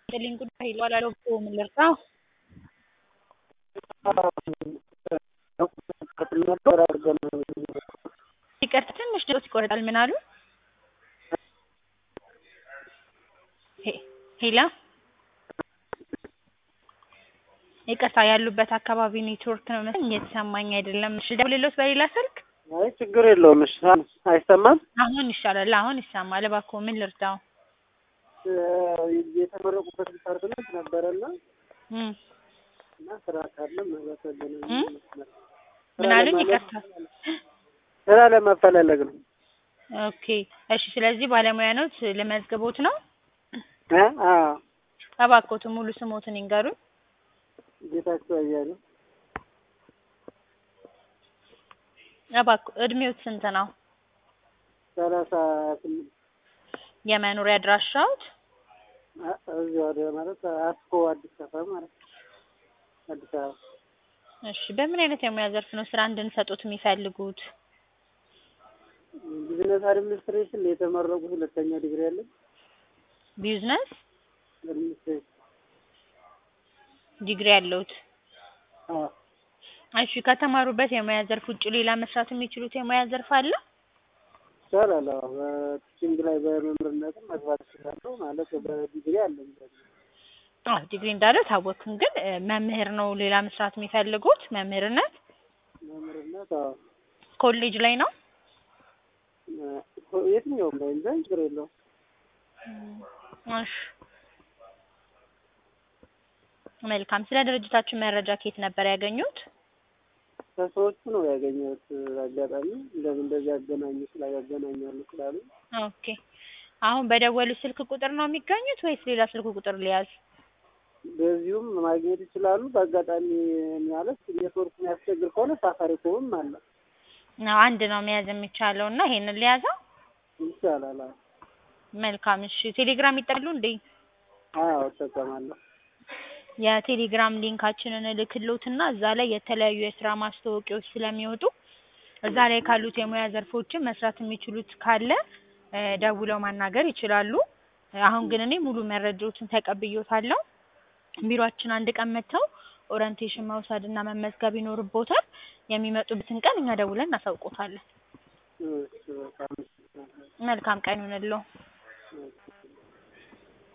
Galing ko dahil wala daw po umilerta. ይቅርታ ትንሽ ድምፅዎት ይቆረጣል ምን አሉ? ሄሎ ይቅርታ ያሉበት አካባቢ ኔትወርክ ነው መሰለኝ እየተሰማኝ አይደለም። እሺ ልደውልልዎት በሌላ ስልክ? አይ ችግር የለውም። እሺ አይሰማም? አሁን ይሻላል። አሁን ይሰማል። እባክዎ ምን ልርዳው? የተመረቁበት ዲፓርትመንት ነበረና እም እና ስራ ካለም በተገናኘ እም ምን አሉኝ? ይቅርታ ስራ ለማፈላለግ ነው። ኦኬ እሺ። ስለዚህ ባለሙያ ኖት ልመዝግቦት ነው? እ አዎ እባክዎት ሙሉ ስሞትን ይንገሩኝ። ጌታቸው አያሌው እባክዎ እድሜዎት ስንት ነው? ሰላሳ ስምንት የመኖሪያ አድራሻዎት? አ- እዚህ ወደ ማለት አስኮ አዲስ ሰፈር ማለት ነው። አዲስ አበባ እሺ በምን አይነት የሙያ ዘርፍ ነው ስራ እንድንሰጡት የሚፈልጉት? ቢዝነስ አድሚኒስትሬሽን የተመረቁት ሁለተኛ ዲግሪ ያለን ቢዝነስ አድሚኒስትሬሽን ዲግሪ ያለውት? አዎ እሺ ከተማሩበት የሙያ ዘርፍ ውጭ ሌላ መስራት የሚችሉት የሙያ ዘርፍ አለ? ይቻላል። አዎ በቲችንግ ላይ በመምህርነትም መግባት እችላለሁ ማለት በዲግሪ አለኝ ደግሞ አዎ ዲግሪ እንዳለው ታወቅኩኝ። ግን እ መምህር ነው ሌላ መስራት የሚፈልጉት መምህርነት? መምህርነት አዎ ኮሌጅ ላይ ነው? እ የትኛውም ላይ እንጂ ችግር የለውም። እሺ መልካም። ስለ ድርጅታችን መረጃ ከየት ነበር ያገኙት? ከሰዎቹ ነው ያገኘሁት። አጋጣሚ እንደዚህ እንደዚህ ያገናኙ ስላ ያገናኛሉ ስላሉ ኦኬ አሁን በደወሉ ስልክ ቁጥር ነው የሚገኙት ወይስ ሌላ ስልክ ቁጥር ሊያዝ? በዚሁም ማግኘት ይችላሉ። በአጋጣሚ ማለት ኔትወርክ የሚያስቸግር ከሆነ ሳፋሪኮምም አለ አዎ አንድ ነው መያዝ የሚቻለው እና ይሄንን ሊያዘው? ይቻላል። አዎ መልካም እሺ። ቴሌግራም ይጠቀማሉ እንዴ? አዎ እጠቀማለሁ። የቴሌግራም ሊንካችንን እልክልዎትና እዛ ላይ የተለያዩ የስራ ማስታወቂያዎች ስለሚወጡ እዛ ላይ ካሉት የሙያ ዘርፎችን መስራት የሚችሉት ካለ እ ደውለው ማናገር ይችላሉ። አሁን ግን እኔ ሙሉ መረጃዎችን ተቀብዬዎታለሁ። ቢሮአችን አንድ ቀን መጥተው ኦሪንቴሽን መውሰድ እና መመዝገብ ይኖርብዎታል። የሚመጡበትን ቀን እኛ ደውለን እናሳውቅዎታለን። እሺ በጣም መልካም ቀን ይሁንልዎ። እሺ